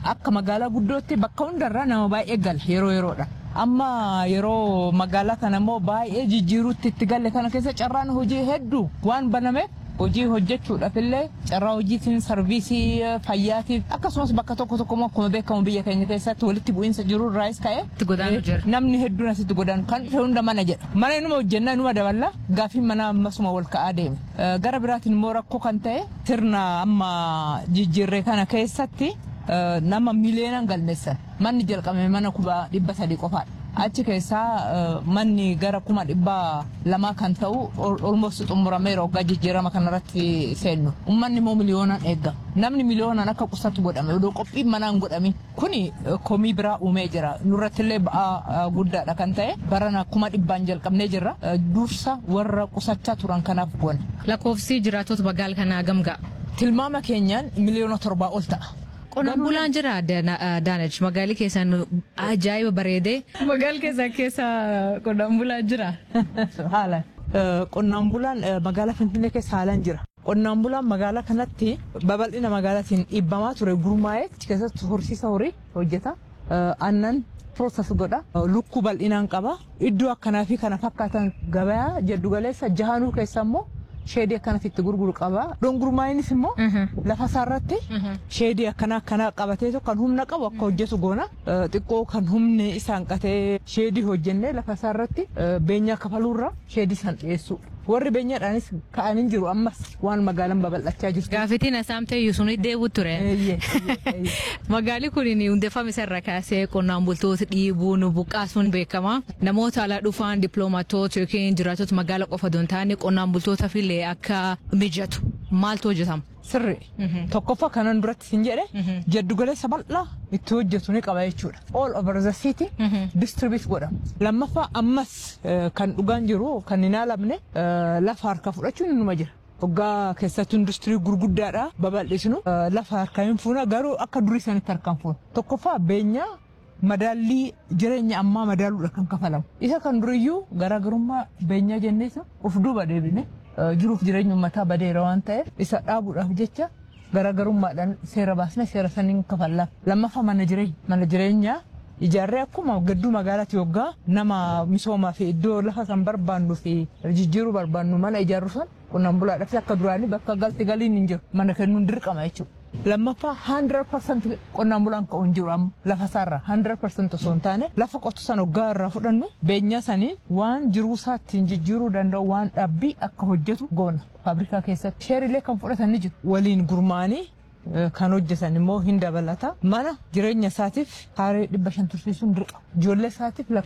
akka magaalaa guddootti bakka hundarraa nama baay'ee gala yeroo yeroodha. Amma yeroo magaalaa kana immoo baay'ee jijjiiruutti itti galle kana keessa carraan hojii hedduu waan banameef hojii hojjechuudhaaf illee carraa hojiitiin sarviisii fayyaatiif akkasumas bakka tokko tokko immoo akkuma beekamu biyya keenya keessatti walitti bu'iinsa jiru irraas ka'e Itti godaanu jira. namni hedduun asitti godaanu kan dhufe hunda mana jedha mana inuma hojjennaa inuma daballa gaafiin mana ammasuma wal ka'aa deeme Eh, gara biraatiin immoo rakkoo kan ta'e sirna amma jijjiirree kana keessatti eh, nama miliyoonaan galmeessan manni jalqabame mana kuma dhibba sadii qofaadha. Achi keessaa eh, manni gara kuma dhibba lamaa kan ta'u olmoos xumurameera waggaa jijjiirama kanarratti seennu. Uummanni immoo miliyoonaan eegama. Namni miliyoonaan akka qusatu godhame odoo qophiin manaan godhamin kuni eh, komii biraa uumee jira. Nurrattillee ba'aa eh, guddaadha kan ta'e barana kuma dhibbaan jalqabnee jirra. Eh, Dursa warra qusachaa turan kanaaf goone. Lakkoofsi jiraattota magaalaa kanaa gamgaa. Tilmaama keenyaan miliyoona torbaa ol ta'a. Qonnaan bulaan jira Daanach magaalli keessan ajaa'iba bareedee. Magaalli keessan keessa qonnaan bulaa jira. Haalaan. Qonnaan bulaan eh, magaalaa Finfinnee keessa haalaan jira. Qonnaan bulaan magaalaa kanatti babal'ina magaalaatiin dhibbamaa ture gurmaa'ee achi keessatti horsiisa horii hojjeta. Eh, Aannan piroosas godha. Eh, Lukkuu bal'inaan qaba. Iddoo akkanaa fi kana fakkaatan gabayaa jiddu galeessa jahanuu keessa immoo sheedii akkanatti itti gurguru qaba. Dongurmaayinis immoo lafa isaarratti sheedii akkana akkanaa qabatee kan humna qabu akka hojjetu goona. Eh, Xiqqoo kan humni isaan qatee sheedii hojjennee lafa isaarratti eh, beenyaa kafaluurra sheedii san dhiyeessu. Warri beenyaadhaanis ka'anii jiru ammas waan magaalaan babal'achaa jirtu. Gaaffitiin asaamtee sun deebi'u ture. Eeyyee, eeyyee, eeyyee. Magaalli kun hundeeffame isarra kaasee qonnaan bultoota dhiibuun buqqaasuun beekama. Namoota alaa dhufan dippiloomaatoota yookiin jiraattota magaalaa qofa osoo hin taane qonnaan bultootaaf illee akka mijatu maaltu hojjetama? Sirri. Tokkoffaa kanan duratti sin jedhe jaddugaleessa bal'aa itti hojjetu ni qaba jechuudha. All over the city distribute godhama. Lammaffaa ammas eh, kan dhugaan jiru kan hin haalamne eh, lafa harka fudhachuun inuma jira. Hoggaa keessatti industirii gurguddaadha babal'isnu eh, lafa harkaa hin fuuna garuu akka durii sanitti harkaan fuuna. Tokkoffaa beenyaa madaallii jireenya ammaa madaaluudha kan kafalamu. Isa kan duriyyuu garaagarummaa beenyaa jenneessa of duuba deebine eh, jiruuf jireenya uummataa badeera waan ta'eef isa dhaabuudhaaf jecha garaagarummaadhaan seera baasnee seera saniin kafalla. Lammaffaa mana jireenya. Mana jireenyaa ijaarree akkuma gadduu magaalaatti yoggaa nama misoomaa fi iddoo lafa san barbaannu fi jijjiiruu barbaannu mana ijaarru san qonnaan bulaadhaaf akka duraanii bakka galti galiin hin jiru mana kennuun dirqama jechuudha. Lammaffaa 100% qonnaan bulaan ka'u hin jiru amma lafa isaarraa 100% osoo hin taane lafa qotu san hoggaa irraa fudhannu beenyaa saniin waan jiruu isaa ittiin jijjiiruu danda'u waan dhabbii akka hojjetu goona faabrikaa keessatti. Sheerilee kan fudhatan ni jiru waliin gurmaanii eh, kan hojjetan immoo hin dabalata mana jireenya isaatiif kaaree dhibba shan tursiisuun dirqama ijoollee isaatiif